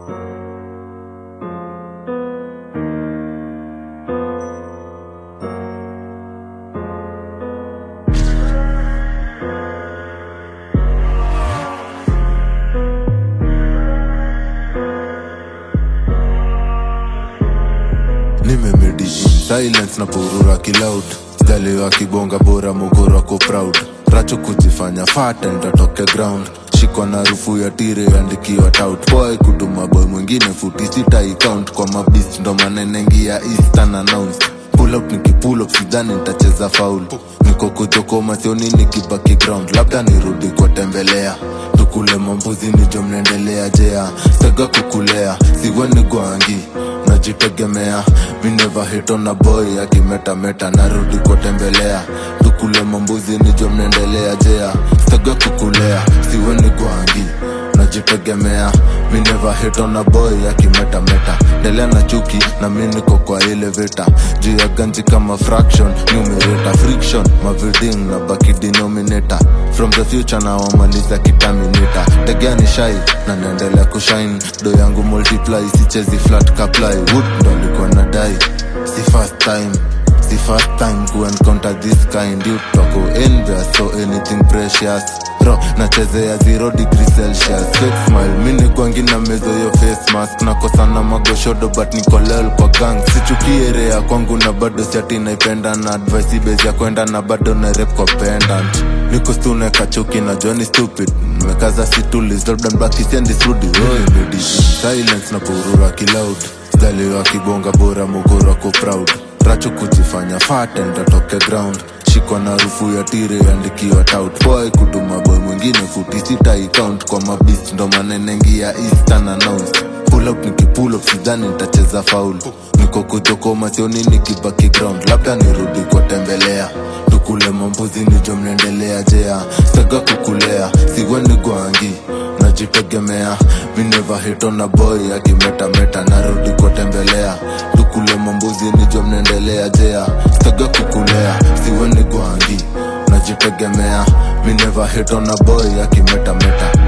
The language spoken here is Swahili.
nimemedi silence na purura kiloud jaliwa kibonga bora mugoro ko proud racho kujifanya fat ntatoke ground shikwa na rufu ya tire andikiwa tout boy kutuma boy mwingine futi sita icount kwa mabist ndo manenengia eastern announced pull up nikipull up sidhani nitacheza faul niko kujokoma sioni nikibaki ground labda nirudi kuwatembelea tukule mambuzi nijo mnaendelea jea sega kukulea siweni gwangi najitegemea mi never hit on a boy akimetameta narudi kuwatembelea tukule mambuzi nijo mnaendelea jea sega kukulea siweni gwangi najitegemea mi never hit on a boy akimetameta ndelea na chuki na mi niko kwa ile vita juu ya ganji kama fraction numerator friction maviding na baki denominator from the future na wamaliza kitaminita tegea ni shai na naendelea kushine do yangu multiply sichezi flat kaply wood ndo alikuwa nadai si first time si first time to encounter this kind you toko envious so anything precious ro nachezea zero degree celsius fake smile mini kwangi na mezo yo face mask nakosana magoshodo but nikolel kwa gang sichukie rea kwangu na bado siati naipenda na advice ibezi ya kwenda na bado na rep kwa pendant niko stune kachuki na joni stupid mekaza situlis labda mbaki siendi srudi wewe silence na purura kiloud jaliwa kibonga bora mugoro ko proud racho kujifanya fat ntatoke ground shikwa na rufu ya tire andikiwa tout boy kutuma boy mwingine futi sita icount kwa mabist ndo manenengia eastern announced pull up nikipull up sidhani nitacheza faul niko kujokoma sioni nikibaki ground labda nirudi kuwatembelea tukule mambuzi nijo mnaendelea jea saga kukulea siweni gwangi najitegemea mi never hit on a boy akimetameta narudi kuwatembelea tukule mambuzi nijo mnaendelea jea staga kukulea siweni gwangi najitegemea mi never hit on a boy akimetameta